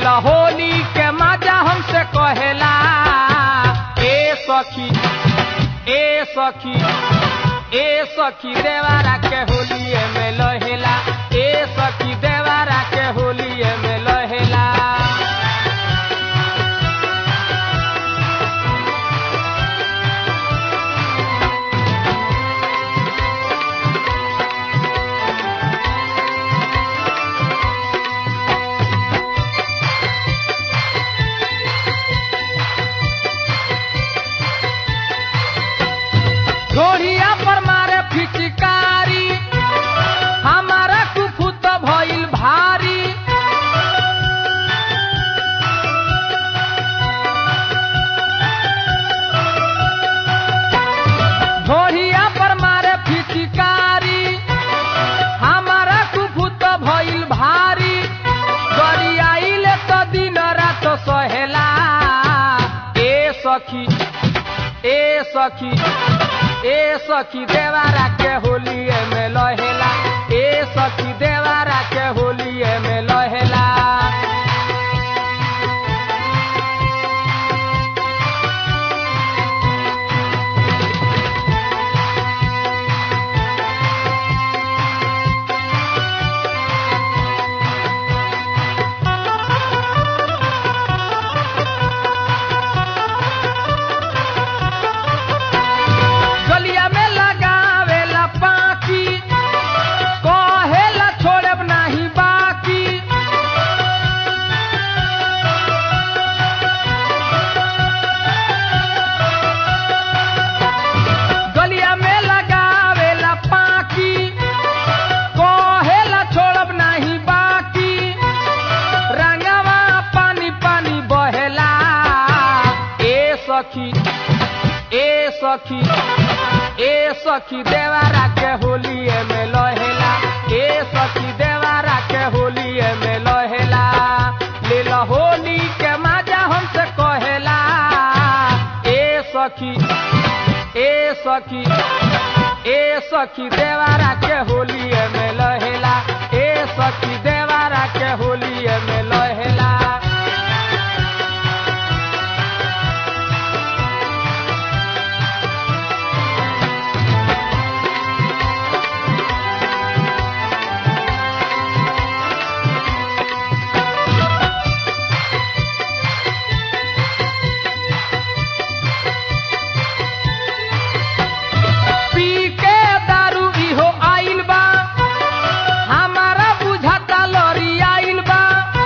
ला होली के मजा हमसे कहेला ए सखी ए सखी ए सखी देवारा के होलिए में लहेला ए सखी देवारा के होलिए में लहेला घोड़िया पर मारे फिचकारी हमारा कुफुत भइल भारी घोड़िया पर मारे फिचकारी हमारा कुफुत भइल भारी गरियाइले तो दिन रात सहेला ए सखी ए सखी ए सखी देवारा के होलिए में लहेला ए सखी देवारा के होलिए में लहेला गलिया में लगावेला पाकी कहेला छोड़ब नाही बाकी गलिया में लगावेला पाकी कहेला छोड़ब नाही बाकी रंगवा पानी पानी बहेला ए सखी ए सखी ए सखी देवारा के होलिए में लहेला ए सखी देवारा के होलिए में लहेला ले ला होली के मजा हमसे कहेला ए सखी ए सखी ए सखी देवारा के होलिए में लहेला ए सखी देवारा के होलिए में लहेला पी के दारू इहो आइल बा हमारा बुझाता लरी आइल बा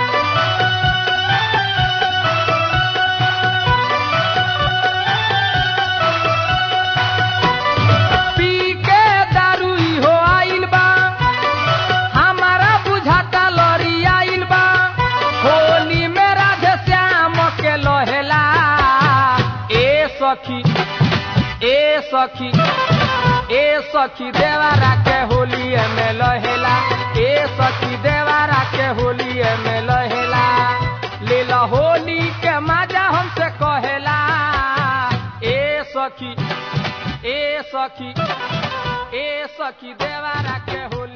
पी के दारू इहो आइल बा हमारा बुझाता लरी आइल बा होली में राधे श्याम के लहेला ए सखी ए सखी ए सखी देवारा के होलिए में लहेला ए सखी देवारा के होलिए में लहेला ले ला होली के मजा हमसे कहेला ए सखी ए सखी ए सखी देवारा के होली